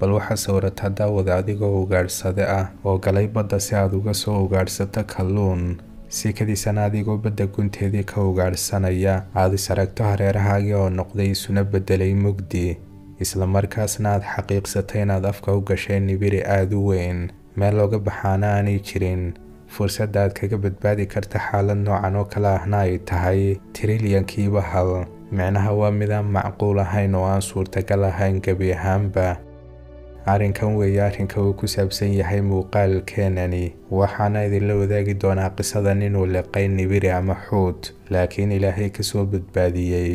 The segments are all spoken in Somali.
bal waxaa sawirataa daawada adigoo ugaadhsade ah oo galay badda si aad uga soo ugaadhsato kalluun sikadiisana adigoo badda gunteedii ka ugaadhsanaya aad is aragto hareerahaagii oo noqday isuna beddelay mugdi islamarkaasna aad xaqiiqsatay inaad afka u gashay nibiri aada u weyn meel looga baxaana aanay jirin fursadda aad kaga badbaadi karta xaalad noocan oo kale ahna ay tahay trilyankiiba hal micnaha waa midaan macquul ahayn oo aan suurtagal ahayn gebi ahaanba arrinkan weeye arrinka uu ku saabsan yahay muuqaalkeenani waxaana idinla wadaagi doonaa qisadan inuu liqay nibiri ama xuut laakiin ilaahay ka soo badbaadiyey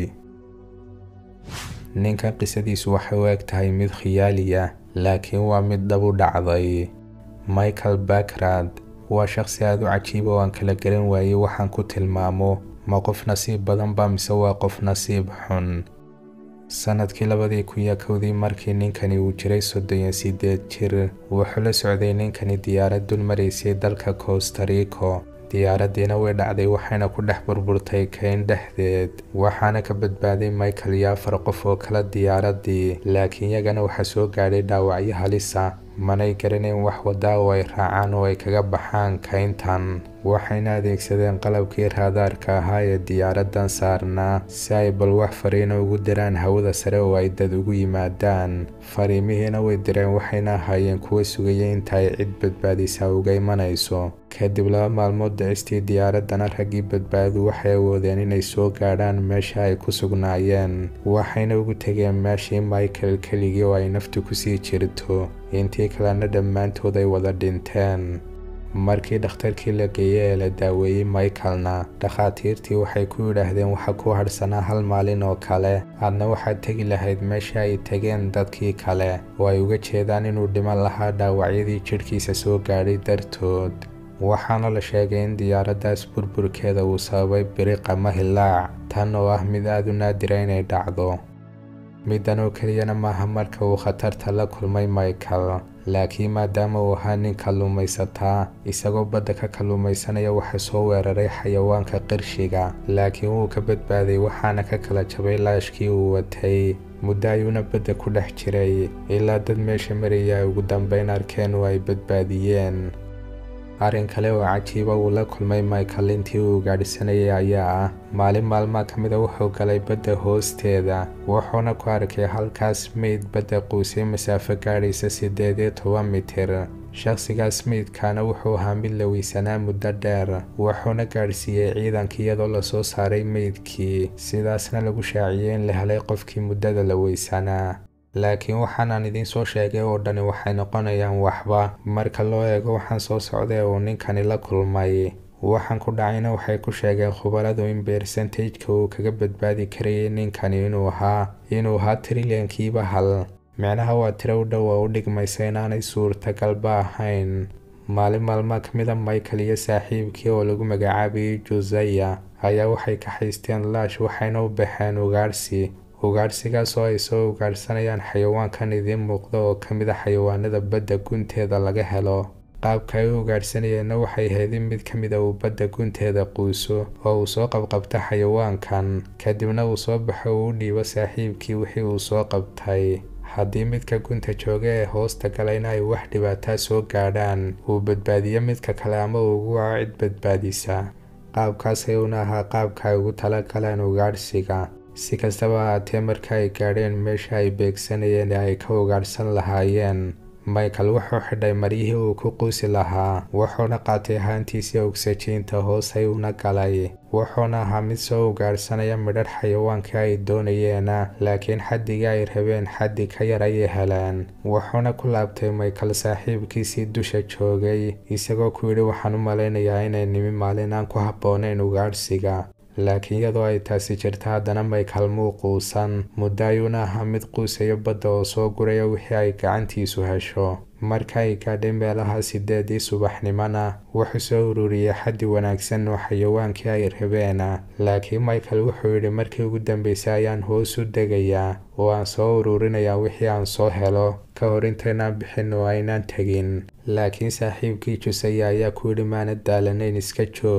ninkan qisadiisu waxay u eg tahay mid khiyaaliya laakiin waa mid dhab u dhacday michael bakrad waa shaqsi aada u cajiiba oo aan kala garan waayey waxaan ku tilmaamo ma qof nasiib badan ba mise waa qof nasiib xun sanadkii labadii kun iyo kowdii markii ninkani uu jiray soddon iyo siddeed jir wuxuu la socday ninkani diyaarad dul maraysay dalka costarico diyaaraddiina way dhacday waxayna ku dhex burburtay kayn dhexdeed waxaana ka badbaaday michael iyo afar qof oo kala diyaaraddii laakiin yagana waxaa soo gaadhay dhaawacyo halisa manay garanayn wax waddaa oo ay raacaan oo ay kaga baxaan kayntan waxayna adeegsadeen qalabkii raadaarka ahaa ee diyaaraddan saarnaa si ay bal wax fariina ugu diraan hawada sare oo ay dad ugu yimaadaan fariimihiina way direen waxayna ahaayeen kuwa sugaya inta ay cid badbaadisaa uga imanayso kadib laba maalmood dhicistii diyaaraddana raggii badbaadu waxay awoodeen inay soo gaadhaan meesha ay ku sugnaayeen waxayna ugu tegeen meeshii michael keligii oo ay naftu kusii jirto intii kalena dhammaantood ay wada dhinteen markii dhakhtarkii la geeyey ee la daaweeyey michaelna dhakhaatiirtii waxay ku yidhaahdeen waxa ku hadhsanaa hal maalin oo kale aadna waxaad tegi lahayd meesha ay tegeen dadkii kale oo ay uga jeedaan inuu dhiman lahaa dhaawacyadii jidhkiisa soo gaadhay dartood waxaana la sheegay in diyaaraddaas burburkeeda uu sababay biriq ama hilaac tan oo ah mid aada u naadira inay dhacdo middan oo keliyana maaha marka uu khatarta la kulmay michael laakiin maadaama uu ahaa nin kalluumaysataa isagoo badda ka kalluumaysanaya waxaa soo weeraray xayawaanka qirshiga laakiin wuu ka badbaaday waxaana ka kala jabay laashkii uu watay muddo ayuuna badda ku dhex jiray ilaa dad meesha maraya ay ugu dambeyn arkeen oo ay badbaadiyeen arrin kale oo cajiiba uu la kulmay michael intii uu gaadhsanayay ayaa ah maalin maalmaa ka mida wuxuu galay badda hoosteeda wuxuuna ku arkay halkaas meyd badda quusay masaafo gaadhaysa siddeed iyo toban mitir shakhsigaas meydkaana wuxuu ahaa mid la weysanaa muddo dheer wuxuuna gaadhsiiyey ciidanka iyadoo lasoo saaray meydkii sidaasna lagu shaaciyey in la helay qofkii muddada la weysanaa laakiin waxaanaan idiin soo sheegay oo dhani waxay noqonayaan waxba marka loo eego waxaan soo socday uu ninkani la kulmay waxaan ku dhacayna waxay ku sheegeen khubaradu in bersentageka uu kaga badbaadi karayay ninkani inuu ahaa inuu ahaa trilyankiiba hal micnaha waa tiro u dhow oo u dhigmaysa inaanay suurtagalba ahayn maalin maalmaa ka mida michael iyo saaxiibkii oo lagu magacaabayay josaya ayaa waxay ka haysteen laash waxayna u baxeen ugaadhsi ugaadhsigaas oo ay soo ugaadhsanayaan xayawaankan idiin muuqda oo ka mid a xayawaanada badda gunteeda laga helo qaabka ay u ugaadhsanayeenna waxay ahayd in mid ka mida uu badda gunteeda quuso oo uu soo qabqabta xayawaankan kadibna uu soo baxo uu u dhiibo saaxiibkii wixii uu soo qabtay haddii midka gunta jooga ee hoosta galayna ay wax dhibaataa soo gaadhaan uu badbaadiyo midka kale ama uu ugu waco cid badbaadisa qaabkaas ayuuna ahaa qaabka ay ugu tala galeen ugaadhsiga si kastaba ahaatee marka ay gaadheen meesha ay beegsanayeen ee ay ka ugaadhsan lahaayeen michael wuxuu xidhay maryihii uu ku quusi lahaa wuxuuna qaatay haantiisii ogsajiinta hoos ayuuna galay wuxuuna ahaa mid soo ugaadhsanaya midhadh xayawaankii ay doonayeena laakiin xaddigii ay rabeen xaddi ka yar ayay heleen wuxuuna ku laabtay michael saaxiibkiisii dusha joogay isagoo ku yidhi waxaan u malaynayaa inay nimi maalin aan ku habboonayn ugaadhsiga laakiin iyadoo ay taasi jirta haddana michael muu quusan muddo ayuuna ahaa mid quusayo badda oo soo guraya wixii ay gacantiisu hesho marka ay gaadhay meelaha sideedii subaxnimona wuxuu soo ururiyey xaddi wanaagsan oo xayawaankii ay rabeena laakiin michael wuxuu yidhi markii ugu dambeysay ayaan hoos u degayaa oo aan soo ururinayaa wixii aan soo helo ka hor intaynaan bixin oo aynaan tegin laakiin saaxiibkii jusaya ayaa ku yidhi maana daalanayn iska joog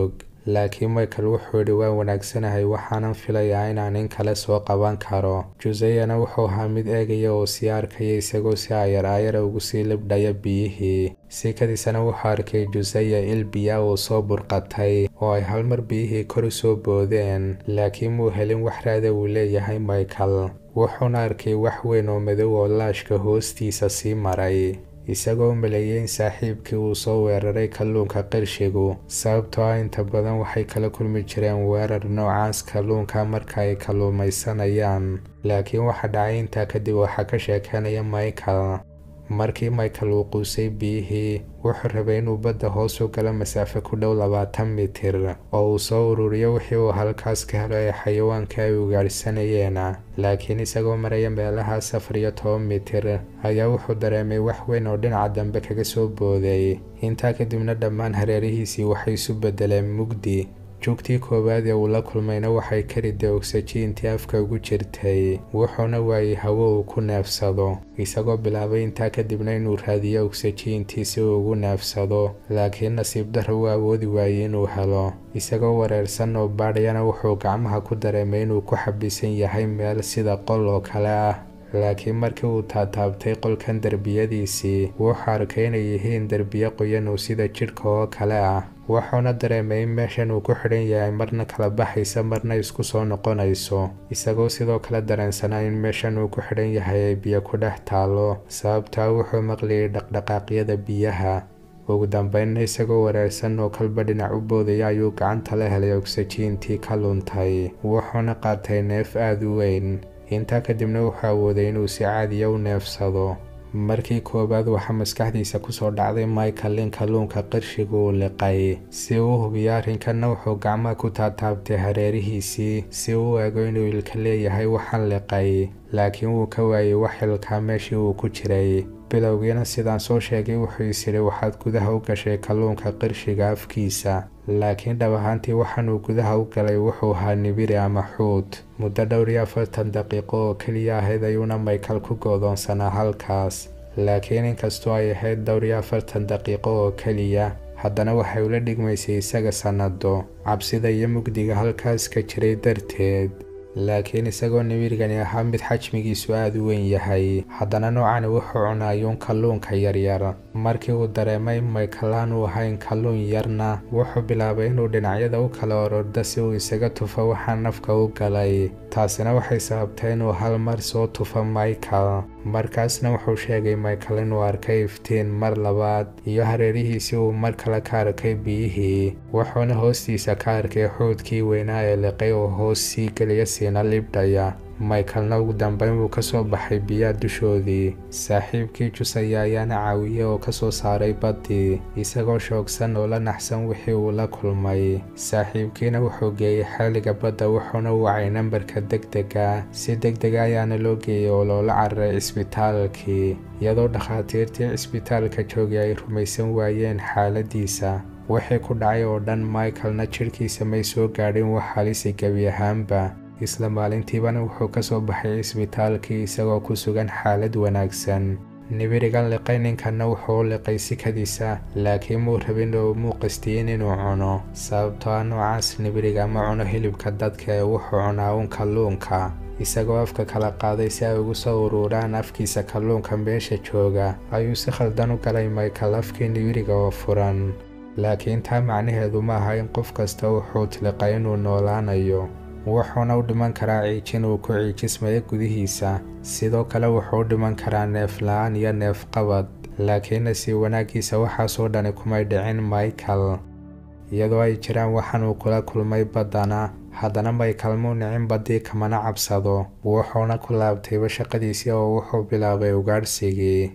laakiin michael wuxuu yidhi waan wanaagsanahay waxaanan filayaa inaan in kale soo qaban karo juseyana wuxuu ahaa mid eegaya oo sii arkaya isagoo si ayar aayara ugu sii libdhaya biyihii sikadiisana wuxuu arkay juseya il biya uu soo burqatay oo ay halmar biyihii kor u soo boodeen laakiin muu helin wax raada uu leeyahay michael wuxuuna arkay wax weyn oo madow oo laashka hoostiisa sii maray isagoo maleeyay in saaxiibkii uu soo weeraray kalluunka qirshigu sababtoo ah inta badan waxay kala kulmi jireen weerar noocaas kalluunka marka ay kalluumaysanayaan laakiin waxa dhacay intaa kadib waxaa ka sheekeynaya michael markii michael uu quusay biyihii wuxuu rabay inuu badda hoos u galo masaafo ku dhow labaatan mitir oo uu soo ururiyo wixii uu halkaas ka helo ee xayawaanka ay ugaadhsanayeena laakiin isagoo maraya meelaha afar iyo toban mitir ayaa wuxuu dareemay wax weyn oo dhinaca dambe kaga soo booday intaa kadibna dhammaan hareerihiisii waxay isu bedeleen mugdi joogtii koowaad ee uu la kulmayna waxay ka riday ogsajiintii afka ugu jirtay wuxuuna waayey hawo uu ku neefsado isagoo bilaabay intaa kadibna inuu raadiyo ogsajiintii si uu ugu neefsado laakiin nasiib darro uu awoodi waayey inuu helo isagoo wareersan oo baadhayana wuxuu gacmaha ku dareemay inuu ku xabisan yahay meel sida qol oo kale ah laakiin markii uu taataabtay qolkan derbiyadiisii wuxuu arkay inay yihiin derbiyo qoyan oo sida jidhka oo kale ah wuxuuna dareemay in meeshan uu ku xidhan yahay marna kala baxaysa marna isku soo noqonayso isagoo sidoo kale dareensanaa in meeshan uu ku xidhan yahay ay biyo ku dhex taalo sababtaa wuxuu maqlayay dhaqdhaqaaqyada biyaha ugu dambeynna isagoo wareersan oo kalba dhinac u boodaya ayuu gacanta la helay ogsajiintii ka luntay wuxuuna qaatay neef aada u weyn intaa kadibna wuxuu awooday inuu si caadiya u neefsado markii koowaad waxaa maskaxdiisa kusoo dhacday michael in kalluunka qirshiga uu liqay si uu hubiyo arrinkanna wuxuu gacmaha ku taataabtay hareerihiisii si uu u ego inuu ilka leeyahay waxaan liqay laakiin wuu ka waayey wax xilkaa meeshii uu ku jiray bilowgiina sidaan soo sheegay wuxuu is yidhi waxaad gudaha u gashay kalluunka qirshiga afkiisa laakiin dhab ahaantii waxaanuu gudaha u galay wuxuu ahaa nibiri ama xuud muddo dhowr iyo afartan daqiiqo oo keliya ahayd ayuuna michael ku goodoonsanaa halkaas laakiin inkastoo ay ahayd dhowr iyo afartan daqiiqo oo keliya haddana waxay ula dhigmaysay isaga sannado cabsida iyo mugdiga halkaas ka jiray darteed laakiin isagoo nibirigani ahaa mid xajmigiisu aada u weyn yahay haddana noocani wuxuu cunaayuun kalluunka yaryar markii uu dareemay michael aan uu ahayn kalluun yarna wuxuu bilaabay inuu dhinacyada u kala orordo si uu isaga tufo waxaa nafka u galay taasina waxay sababtay inuu hal mar soo tufo michael markaasna wuxuu sheegay michael inuu arkay iftiin mar labaad iyo hareerihiisii uu mar kale ka arkay biyihii wuxuuna hoostiisa ka arkay xuudkii weynaa ee liqay oo hoos sii geliya siina libdhaya michaelna ugu dambeyn wuu ka soo baxay biyaha dushoodii saaxiibkii jusaya ayaana caawiyey oo ka soo saaray baddii isagoo shoogsan oo la naxsan wixii uu la kulmay saaxiibkiina wuxuu geeyey xeeliga badda wuxuuna wacay nambarka degdega si degdega ayaana loo geeyey oo loola cararay cisbitaalkii iyadoo dhakhaatiirtii cisbitaalka joogay ay rumaysan waayeen xaaladiisa wixii ku dhacay oo dhan michaelna jidhkiisa may soo gaadhin wax halisi gebi ahaanba isla maalintiibana wuxuu ka soo baxay cisbitaalkii isagoo ku sugan xaalad wanaagsan nibirigan liqay ninkanna wuxuu u liqay sikadiisa laakiin muu rabin oo muu qastiyin inuu cuno sababtoo ah noocaas nibiriga ma cuno hilibka dadka ee wuxuu cunaa uun kalluunka isagoo afka kala qaaday si ay ugu soo uruuraan afkiisa kalluunka meesha jooga ayuu si khaldan u galay michael afkii nibiriga oo furan laakiin taa macnaheedu ma aha in qof kasta wuxuu tiliqay inuu noolaanayo wuxuuna u dhiman karaa ciijin uu ku ciijismayo gudihiisa sidoo kale wuxuu u dhiman karaa neef la-aan iyo neef qabad laakiin nasiib wanaaggiisa waxaasoo dhani kumay dhicin michael iyadoo ay jiraan waxaan uu kula kulmay baddana haddana michael muu nicin baddii kamana cabsado wuxuuna ku laabtayba shaqadiisii oo wuxuu bilaabay ugaadhsigii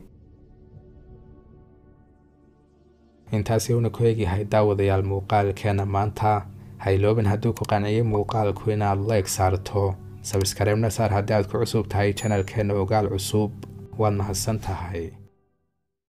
intaasi uuna ku eegyahay daawadayaal muuqaalkeena maanta hayloobin hadduu ku qanciyey muuqaalku inaad like saarto sabskareebna saar haddii aad ku cusub tahay janalkeena ogaal cusub waad mahadsan tahay